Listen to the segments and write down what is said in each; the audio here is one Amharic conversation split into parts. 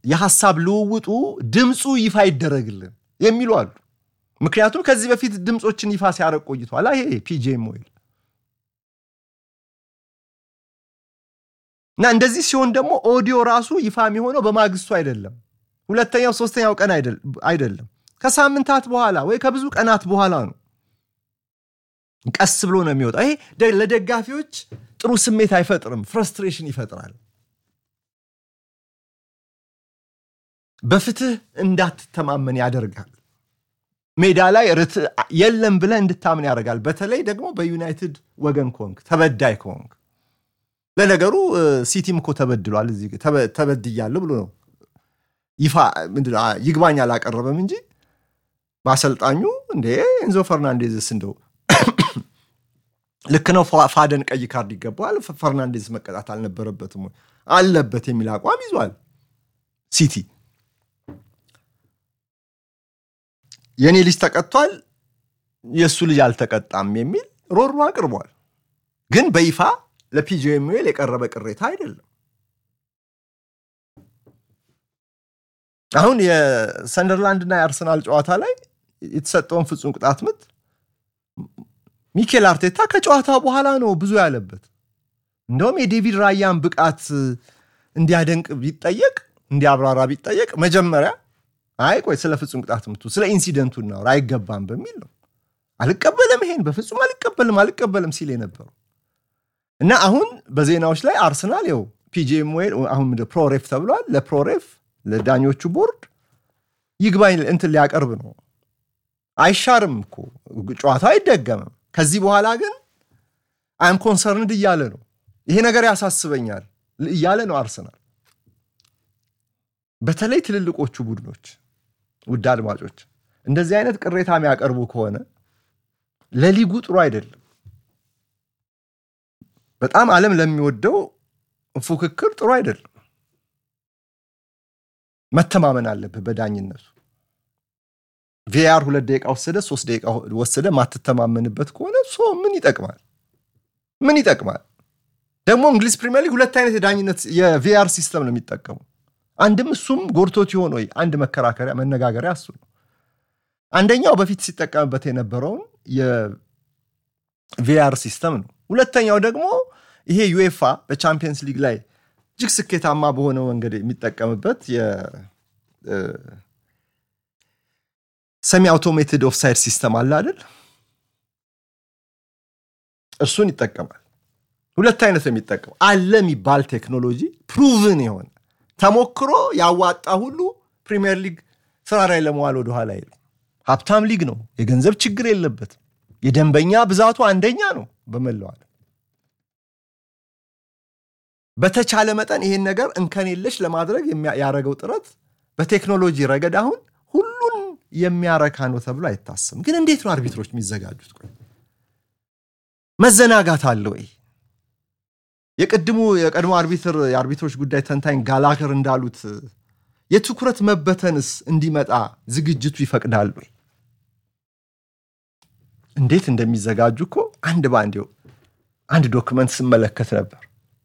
የሀሳብ ልውውጡ ድምፁ ይፋ ይደረግልን የሚሉ አሉ። ምክንያቱም ከዚህ በፊት ድምፆችን ይፋ ሲያደርግ ቆይቷል። ይሄ ፒጄም ኦይል እና እንደዚህ ሲሆን ደግሞ ኦዲዮ ራሱ ይፋ የሚሆነው በማግስቱ አይደለም፣ ሁለተኛው ሶስተኛው ቀን አይደለም፣ ከሳምንታት በኋላ ወይ ከብዙ ቀናት በኋላ ነው። ቀስ ብሎ ነው የሚወጣው። ይሄ ለደጋፊዎች ጥሩ ስሜት አይፈጥርም፣ ፍረስትሬሽን ይፈጥራል። በፍትህ እንዳትተማመን ያደርጋል። ሜዳ ላይ ርትዕ የለም ብለህ እንድታምን ያደርጋል። በተለይ ደግሞ በዩናይትድ ወገን ከሆንክ ተበዳይ ከሆንክ ለነገሩ ሲቲም እኮ ተበድሏል። እዚህ ተበድያለሁ ብሎ ነው ይፋ ይግባኝ አላቀረበም እንጂ በአሰልጣኙ እንዴ ኤንዞ ፈርናንዴዝስ እንደው ልክ ነው ፋደን ቀይ ካርድ ይገባዋል፣ ፈርናንዴዝ መቀጣት አልነበረበትም አለበት የሚል አቋም ይዟል ሲቲ። የእኔ ልጅ ተቀጥቷል፣ የእሱ ልጅ አልተቀጣም የሚል ሮሮ አቅርቧል። ግን በይፋ ለፒጂኤምኤል የቀረበ ቅሬታ አይደለም። አሁን የሰንደርላንድና የአርሰናል ጨዋታ ላይ የተሰጠውን ፍጹም ቅጣት ምት ሚኬል አርቴታ ከጨዋታ በኋላ ነው ብዙ ያለበት። እንደውም የዴቪድ ራያን ብቃት እንዲያደንቅ ቢጠየቅ እንዲያብራራ ቢጠየቅ መጀመሪያ አይ ቆይ ስለ ፍጹም ቅጣት ምቱ ስለ ኢንሲደንቱ እናውራ አይገባም በሚል ነው አልቀበልም፣ ይሄን በፍጹም አልቀበልም አልቀበልም ሲል የነበረው እና አሁን በዜናዎች ላይ አርሰናል ው ፒጂኤምኤል አሁን ፕሮሬፍ ተብሏል። ለፕሮሬፍ ለዳኞቹ ቦርድ ይግባኝ እንትን ሊያቀርብ ነው። አይሻርም እኮ ጨዋታው አይደገምም። ከዚህ በኋላ ግን አይም ኮንሰርንድ እያለ ነው። ይሄ ነገር ያሳስበኛል እያለ ነው አርሰናል። በተለይ ትልልቆቹ ቡድኖች ውድ አድማጮች እንደዚህ አይነት ቅሬታ የሚያቀርቡ ከሆነ ለሊጉ ጥሩ አይደለም። በጣም ዓለም ለሚወደው ፉክክር ጥሩ አይደለም። መተማመን አለብህ በዳኝነቱ። ቪአር ሁለት ደቂቃ ወሰደ፣ ሶስት ደቂቃ ወሰደ፣ ማትተማመንበት ከሆነ ሶ ምን ይጠቅማል? ምን ይጠቅማል? ደግሞ እንግሊዝ ፕሪሚየር ሊግ ሁለት አይነት የዳኝነት የቪአር ሲስተም ነው የሚጠቀሙ። አንድም እሱም ጎድቶት ይሆን ወይ አንድ መከራከሪያ መነጋገሪያ እሱ ነው። አንደኛው በፊት ሲጠቀምበት የነበረውን የቪአር ሲስተም ነው። ሁለተኛው ደግሞ ይሄ ዩኤፋ በቻምፒየንስ ሊግ ላይ እጅግ ስኬታማ በሆነ መንገድ የሚጠቀምበት ሰሚ አውቶሜትድ ኦፍሳይድ ሲስተም አለ አይደል? እሱን ይጠቀማል። ሁለት አይነት ነው የሚጠቀመው። አለ የሚባል ቴክኖሎጂ ፕሩቭን የሆነ ተሞክሮ ያዋጣ ሁሉ ፕሪሚየር ሊግ ስራ ላይ ለመዋል ወደኋላ የለም። ሀብታም ሊግ ነው። የገንዘብ ችግር የለበትም። የደንበኛ ብዛቱ አንደኛ ነው በመላው ዓለም። በተቻለ መጠን ይሄን ነገር እንከን የለሽ ለማድረግ ያደረገው ጥረት በቴክኖሎጂ ረገድ አሁን ሁሉን የሚያረካ ነው ተብሎ አይታሰብም። ግን እንዴት ነው አርቢትሮች የሚዘጋጁት? ቆይ መዘናጋት አለ ወይ? የቅድሙ የቀድሞ አርቢትር የአርቢትሮች ጉዳይ ተንታኝ ጋላከር እንዳሉት የትኩረት መበተንስ እንዲመጣ ዝግጅቱ ይፈቅዳል ወይ? እንዴት እንደሚዘጋጁ እኮ አንድ በአንድ አንድ ዶክመንት ስመለከት ነበር።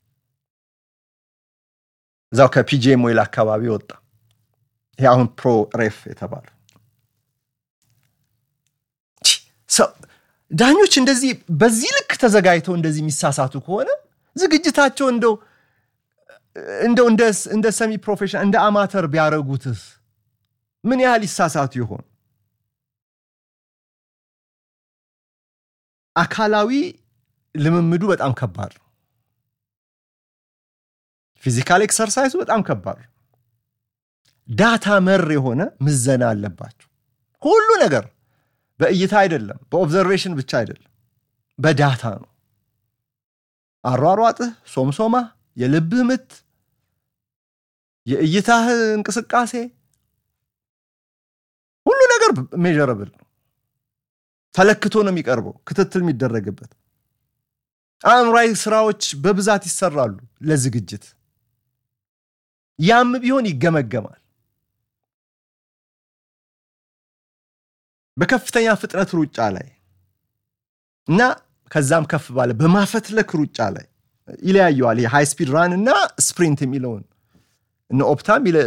እዛው ከፒጂኤም ኦይል አካባቢ ወጣ። ይሄ አሁን ፕሮ ሬፍ የተባለ ዳኞች እንደዚህ በዚህ ልክ ተዘጋጅተው እንደዚህ የሚሳሳቱ ከሆነ ዝግጅታቸው እንደው እንደው እንደ ሰሚ ፕሮፌሽናል እንደ አማተር ቢያደርጉትስ ምን ያህል ይሳሳቱ ይሆን? አካላዊ ልምምዱ በጣም ከባድ ነው። ፊዚካል ኤክሰርሳይዙ በጣም ከባድ ነው። ዳታ መር የሆነ ምዘና አለባቸው። ሁሉ ነገር በእይታ አይደለም፣ በኦብዘርቬሽን ብቻ አይደለም፣ በዳታ ነው። አሯሯጥህ፣ ሶምሶማህ፣ የልብህ ምት፣ የእይታህ እንቅስቃሴ ሁሉ ነገር ሜዥረብል ነው። ተለክቶ ነው የሚቀርበው፣ ክትትል የሚደረግበት። አእምሯዊ ስራዎች በብዛት ይሰራሉ ለዝግጅት። ያም ቢሆን ይገመገማል። በከፍተኛ ፍጥነት ሩጫ ላይ እና ከዛም ከፍ ባለ በማፈትለክ ሩጫ ላይ ይለያየዋል። ሃይ ስፒድ ራን እና ስፕሪንት የሚለውን እነ ኦፕታም